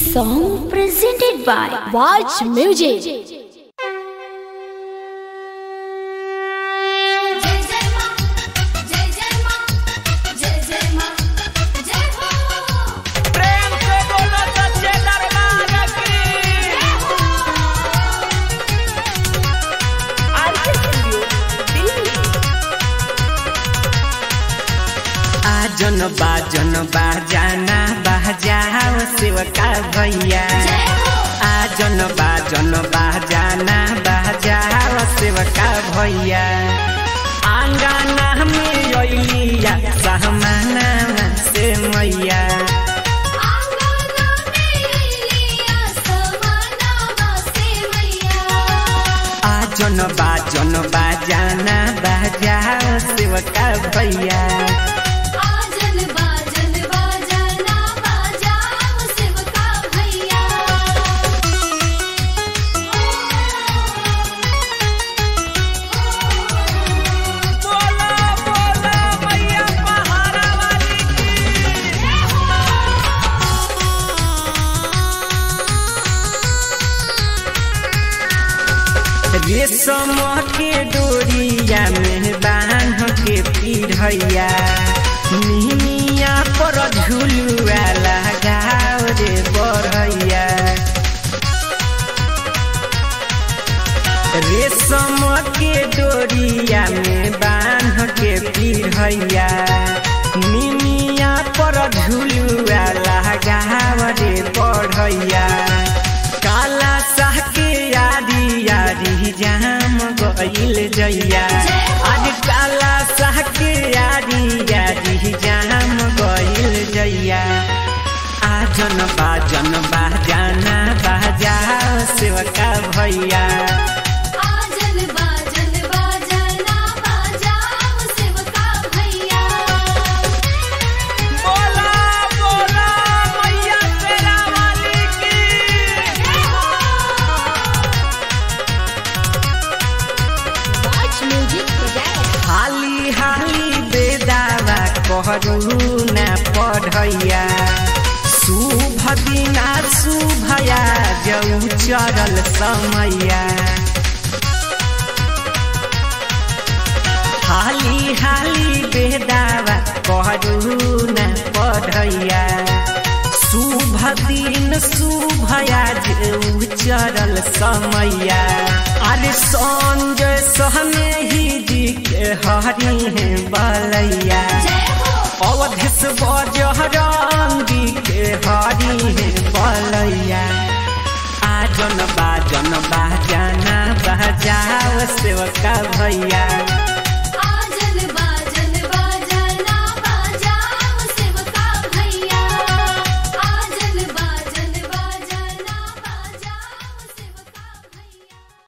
song presented by Watch Music. जय जय मां जय जय मां जय जय मां जय हो प्रेम से बोलो सच्चे दरबार की आरके स्टूडियो दिल्ली आजन बाजन बाजाना बाजाओ सेवका भैया जय हो आजन बाजन बाजाना बाजाओ सेवका भैया आंगना में अलिया सहमाना से मैया आंगना में लिया समाना वासे मैया आजन बाजन बाजाना बाजाओ सेवका भैया आजन बाजन बाजाना बाजाओ सेवका भैया बोला बोला मैया पहाड़ा वाली रेशम के डोरिया में बांध के पिढ़ैया निमिया पर झुलुआ लगाओ रे बढ़ैया रेशम के डोरिया में बांध के पिढ़ैया निमिया पर झुलुआ लगाव रे बढ़ैया काला साह के यारी यारी जाम गईल जैया आज काला साह के यारी यारी जाम गईल जैया आजन बाजन बाजाना बाजा सेवका भैया आजन बाजन बाजाना बाजाओ सेवका भैया बोला बोला मैया तेरा वाली की Watch Music presents. हाली हाली बेदावा कहरु न पढ़ैया शुभ दिना शुभया जौ चरल समैया हाली हाली बेदावा कहरु न पढ़ैया शुभ दिन शुभया जौ चरल समैया अरे संजय सहने ही जी के हरी है बलैया जय हो अवधेश बजरंगी के हरी है बलैया आजन बाजन बाजाना बजाओ सेवका भैया